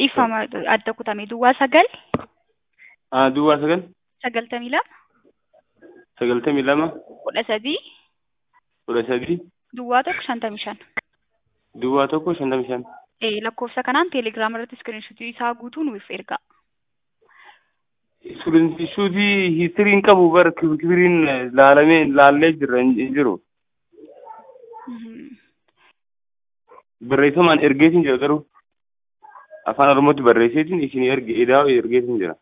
dhiifama adda kutame duwwaa sagal Ah, duwwaa sagal sagaltamii lama sagaltamii lama kudha sadii kudha sadii duwwaa tokko shantamii shan. duwwaa tokko shantamii shan. Ee, lakkoofsa kanaan teelegiraama irratti iskiriinshuutii isaa guutuu nuuf ergaa. Iskiriinshuutii hiistiriin qabu bara kibiriin laalamee laallee jirra hin jiru. Mhm. Barreeffamaan ergeetiin jira garuu afaan oromootti barreesseetiin isin erge edaa ergeetiin jira.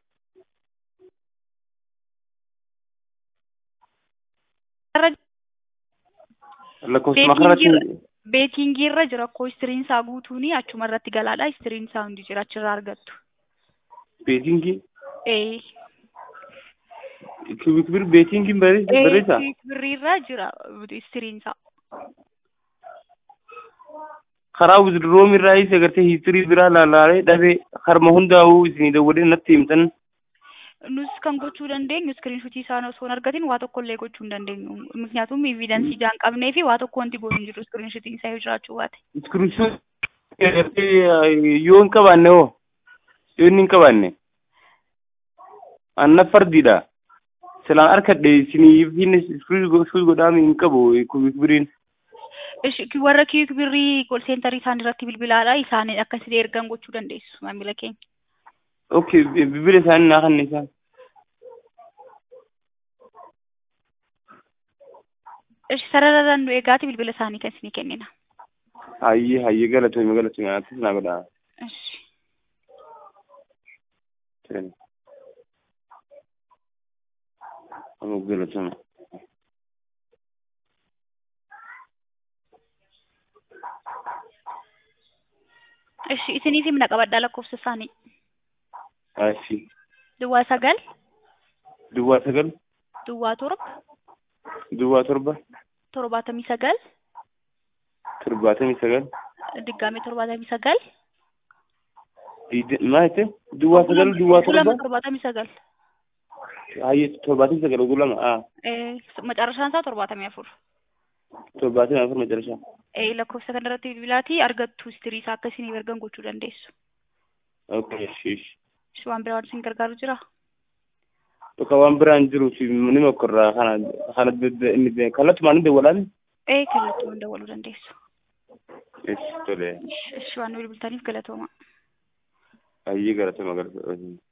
Irra- Lakkoofsa makarratti Beetingii irra jira akkoo histiriin isaa guutuuni achuma irratti galaadha histiriin isaa hundi jira achirraa argattu. beetingii Ee. kibir beetingiin barreessa. birrii irra jira histiriin isaa. karaa wizdiroomi irraa isa agartee hiistirii biraa laalaalee dhabee harma hundaa'uu isinii dawwadee natti himtan Nus kan gochuu dandeenyu iskiriinshuutii isaa osoo hin argatin waa tokko illee gochuu hin dandeenyu. Miknyaatuum evidensii ijaan qabnee fi waa tokko wanti goonu hin jiru iskiriinshuutiin isaa yoo jiraachuu baate. iskiriinshuutii agartee yoo hin qabaanne hoo yoo inni hin qabaanne anna fardiidha silaan harkadhe isiniif hin iskiriinshuutii godhaami hin qabu kibiriin Ishi warra kiik birrii kol seentarii isaan irratti bilbilaadha isaan akkasitti ergan gochuu dandeessu maamila keenya. okay bilbila isaanii naa kanne isaan Ishi sararaan nu eegaati bilbila isaanii kan isinii kennina. hayyee hayyee galatoome galatoome anattis naa godhaa Ishi. Amma galatoome. Ishi isiniif himna qabadhaa lakkoofsa isaanii. Ashi. Duwwaa sagal, Duwwaa sagal, duwwaa torba, duwwaa torba, torbaatamii sagal, torbaatamii sagal, diggaamii torbaatamii sagal, diide- maal jette? Duwwaa sagal, duwwaa lama torba, torbaatamii sagal. hayyee torbaatamii sagal oguu lama, ah, Eh, Macarashaan isaa torbaatamii afur. torbaatamii afur macarashaa. Eh, lakkoofsa kanarratti bilbilaatii argattu histirii isaa akka isiniif ergan gochuu dandeessu. Okay, ishi, ishi. Ishi waan biraa waan isin gargaaru jira? Bakka waan biraan jiruuf ni mokkorraa kana kana dedde- inni kallattumaan ni dawwalaani? Eh, kallattumaan dawwaluu dandeessu. Ishi, tole. Ishi waan nu bilbiltaniif galatooma. Hayyee galatooma galatooma.